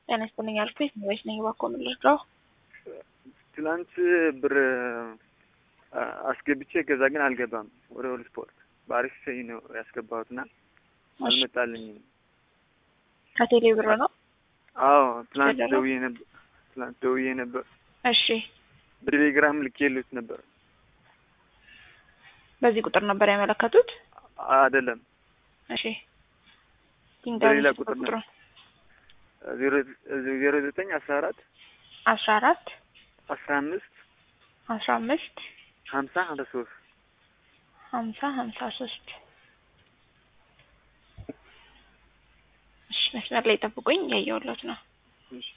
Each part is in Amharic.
ጤና ይስጥልኝ አልኩኝ ወይስ ነኝ እባክዎ ምን ልርዳው? ትላንት ብር አስገብቼ ከዛ ግን አልገባም ወደ ሁሉ ስፖርት በአሪፍ ሰይ ነው ያስገባሁት እና አልመጣልኝም። ከቴሌ ብር ነው? አዎ ትላንት ተደረገ? ደውዬ ነበር። ትላንት ደውዬ ነበር። እሺ በቴሌግራም ልኬልዎት ነበር። በዚህ ቁጥር ነበር ያመለከቱት? አይደለም እሺ በሌላ ይንገሩኝ ቁጥር ነው። ቁጥሩን። ዜሮ ዜሮ ዘጠኝ አስራ አራት አስራ አራት አስራ አምስት አስራ አምስት ሀምሳ ሀምሳ ሶስት ሀምሳ ሀምሳ ሶስት እሺ መስመር ላይ ጠብቁኝ እያየሁለት ነው። እሺ።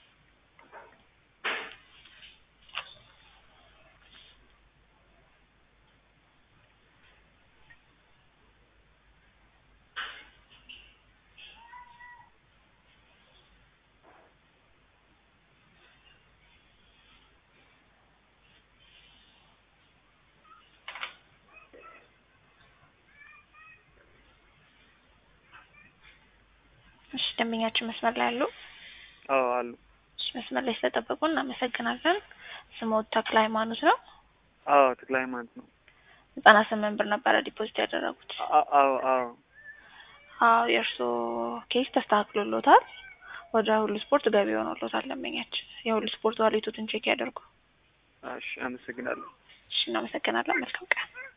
እሺ ደንበኛችን መስመር ላይ አሉ? አዎ አሉ። እሺ መስመር ላይ ስለጠበቁ እናመሰግናለን። ስሞት ተክለ ሃይማኖት ነው። አዎ ተክለ ሃይማኖት ነው። ዘጠና ስምንት ብር ነበረ ዲፖዚት ያደረጉት። አ- አዎ አዎ አዎ የእርስዎ ኬስ ተስተካክሎሎታል። ወደ ሁሉ ስፖርት ገቢ ሆኖሎታል። ደንበኛችን የሁሉ ስፖርት ዋሌቶትን ቼክ ያደርጉ። እሺ አመሰግናለሁ። እሺ እናመሰግናለን። መልካም ቀን